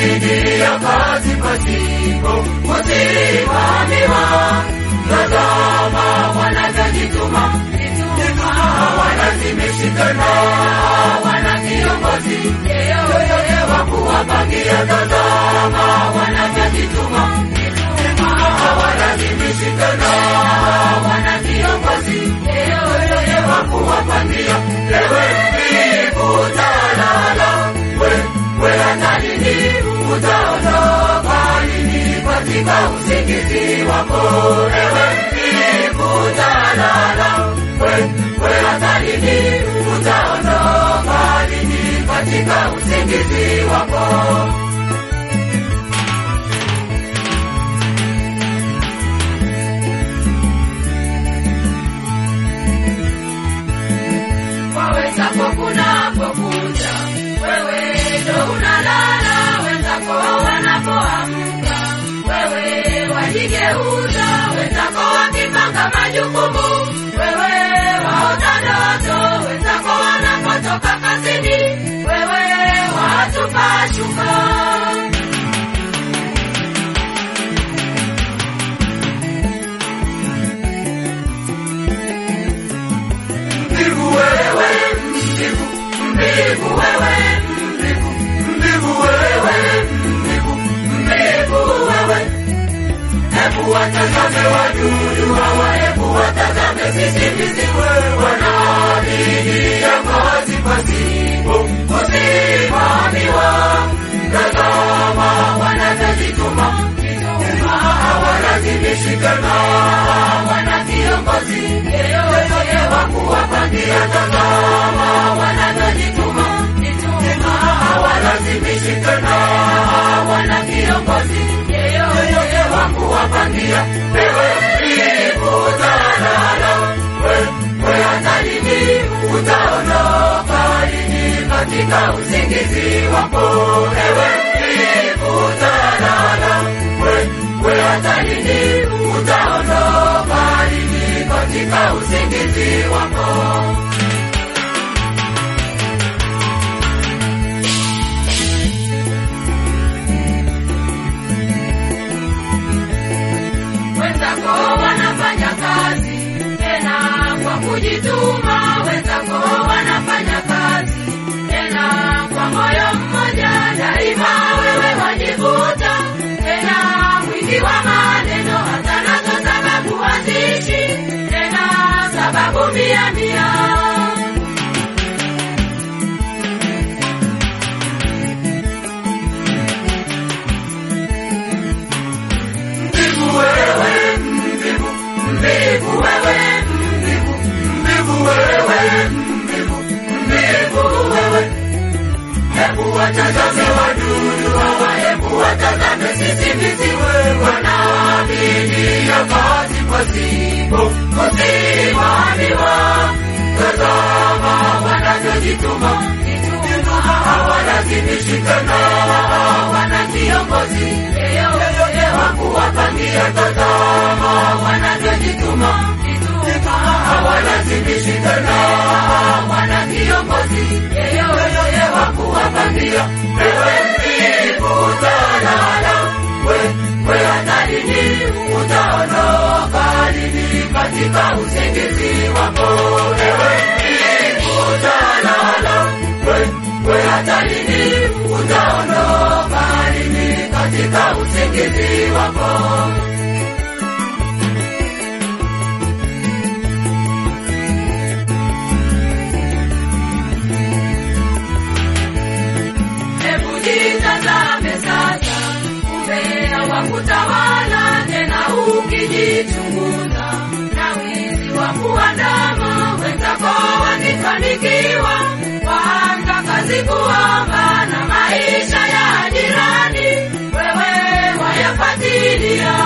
bidii ya kazi pasipo kusimamiwa. Tazama wanavyojituma, wanazimishikana, wana kiongozi yeyote wa kuwapangia. Tazama wanavyojituma, wanazimishikana, wana kiongozi yeyote wa kuwapangia. Ewe mbivu utalala, we we hata lini utaondoka lini katika usingizi wako? Ewe mbivu utalala, we we hata lini utaondoka lini katika usingizi wako? wawezako kunapokuja, wewe ndo unalala, wenzako wanapoamka, wewe wajigeuza, wenzako wakipanga majukumu, wewe waota ndoto, wenzako wanapotoka kazini, wewe watupa shuka. Mbivu wewe, mbivu, mbivu wewe, mbivu, mbivu wewe, mbivu, mbivu wewe. Hebu watazame wadudu hawa, hebu watazame sisimizi wanaoabidia kazi pasipo kusimamiwa. Tazama wanavyojituma, wanazimishikana, wana kiongozi yeyote wa kuwapangia. Tazama wanavyojituma, wanazimishikana, wana kiongozi yeyote wa kuwapangia. Ewe mbivu utalala, we we hata lini utaondoka lini katika usingizi wako? Ewe mbivu utalala, we we hata lini utaondoka lini katika usingizi wako? wenzako wanafanya kazi tena kwa kujituma, wenzako wanafanya kazi tena kwa moyo mmoja, daima wewe wajivuta tena mwingi wa maneno, hata nazo sababu haziishi tena, sababu mia mia. Mbivu wewe, mbivu, mbivu wewe, mbivu, mbivu wewe, mbivu, mbivu wewe. Hebu watazame wadudu hawa, hebu watazame sisimizi wanaoabidia kazi pasipo kusimamiwa. Tazama wanavyojituma, wanazimishikana, wana kiongozi yeyote wa kuwapangia. Tazama wanavyojituma, wanazimishikana, wana kiongozi yeyote wa kuwapangia. Ewe mbivu utalala, we we hata lini utaondoka lini katika usingizi wako? Ewe mbivu utalala, we we hata lini utaondoka lini katika usingizi wako? Hebu jitazame sasa, umbea wa kutawala tena, ukijichunguza na wizi wa kuandama wenzako wakifanikiwa, waanza kazi kuomba na maisha ya jirani, wewe wayafatilia.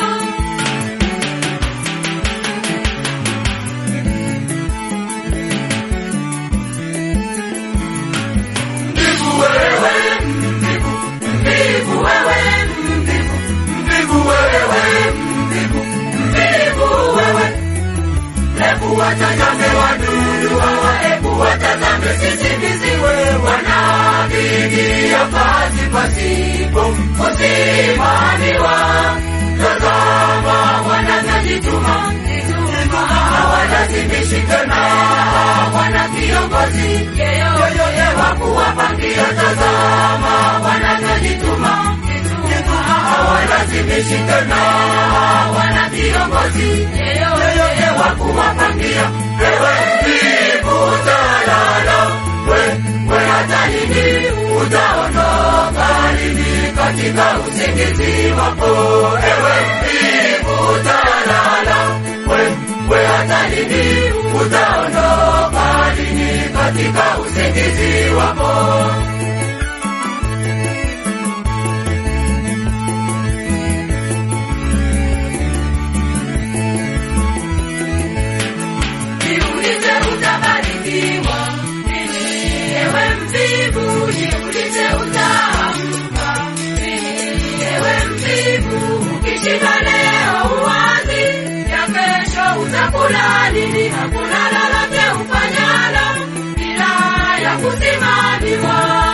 Mbivu wewe, mbivu, mbivu wewe, mbivu, mbivu wewe, mbivu, mbivu wewe. Hebu watazame wadudu hawa, hebu watazame sisimizi wanaoabidia kazi kazi pasipo kusimamiwa. Tazama wanavyojituma, hawalazimishi tena, wana kiongozi yeyote wa kuwapangia. Tazama wanavyojituma, hawalazimishi tena, wana kiongozi yeyote wa kuwapangia. Ewe mvivu utalala, we we hata lini utaondoka lini katika usingizi wako? Ewe mvivu utalala, we we hata lini utaondoka lini katika usingizi wako? Jiulize utabarikiwa lini, ewe mvivu, jiulize utaamka lini, ewe mvivu. Ukishinda leo uwazi, ya kesho utakula lini? Hakuna lolote ufanyalo bila ya kusimamiwa.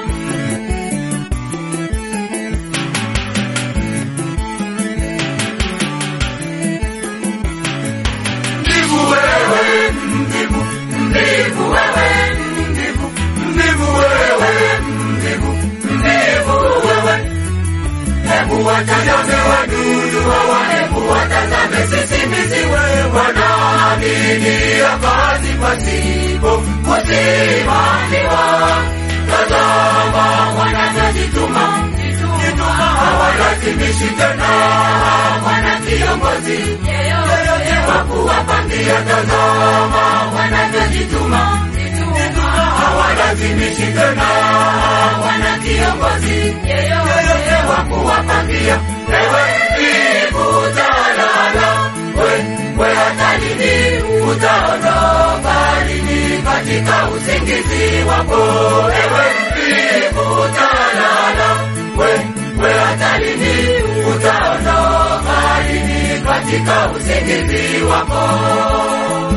Mvivu wewe, mvivu, mvivu wewe, mvivu, mvivu wewe, mvivu, mvivu wewe. Hebu watazame wadudu hawa, hebu watazame sisimizi wewe, wanaaminia kazi pasipo kusimamiwa. Tazama wanavyojituma, hawalazimishi tena, wana kiongozi yeyote wa kuwapangia. Tazama wanavyojituma, hawalazimishi tena, wana kiongozi yeyote wa kuwapangia. Ewe mvivu utalala, we we hata lini utaondoka lini katika usingizi wako? Ewe mvivu utalala, we we hata lini utaondoka lini katika usingizi wako?